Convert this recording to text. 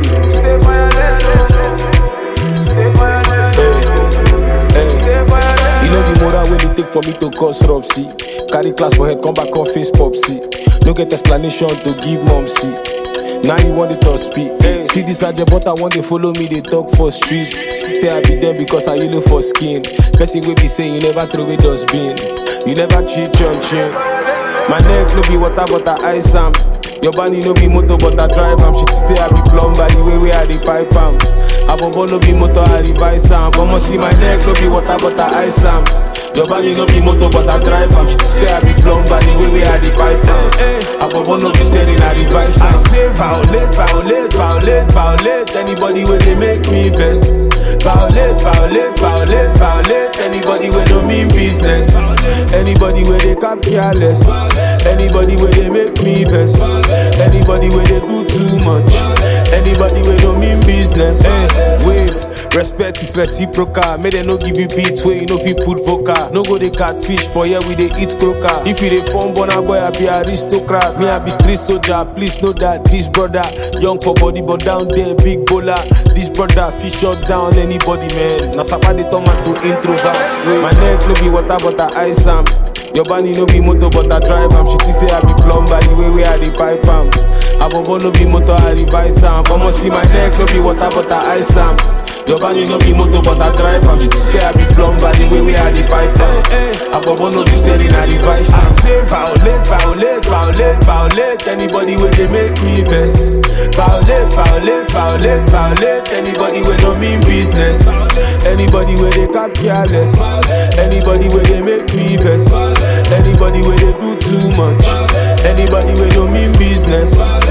Stay for your lane, stay for your lane, stay for your lane. You know the moral when it take for me to cause rupsy. Carry class for head, come back on face popsy. No get explanation to give mom see. Now you want it to speak. See this agent, but I want they follow me, they talk for streets. Say I be there because I yellow for skin. Person will be saying you never throw away dustbin. You never cheat on chin. My neck no be water, but I ice am. Your body no be motor, but I drive am. She say I be plumber, the way we I the pipe am. Abobo no be motor, I revise am. But see my neck no be water, but I ice am. Your body no be motor, but I drive am. She say I be plumber, the way we I the pipe am. Abobo no be steering, I revise am. I say violate, violate, violate, violate. Anybody when they make me vex. Violate, violate, violate, violate. Anybody when no mean business. Anybody where they cap careless. Anybody where they make me vex. Anybody where they do too much. Anybody where no mean business. Hey, wave. Respect is reciprocal. May they no give you beats where you know if you put vocal. No go they catfish for here we they eat croaker. If you they form bona boy, I be aristocrat. Me I be street soldier. Please know that this brother young for body but down there big bowler. This brother fish shut down anybody man. Now sapa they turn man to introvert. Wait. My neck no be water but I ice am. Your body no be motor but I drive am. She still say I be plumber the way we I the pipe am. Abobo no be motor I revise am. But see my neck no be water but I ice am. Your body no be motor but I drive am. She still say I be plumber the way we I the pipe am. Abobo no be steering I revise am. I say violate, violate, violate, violate. Anybody where they make me vex. Violate, violate, violate, violate. Anybody where no mean business. Anybody where they cap careless. Anybody where they make me vex. Anybody where they do too much. Anybody where no mean business.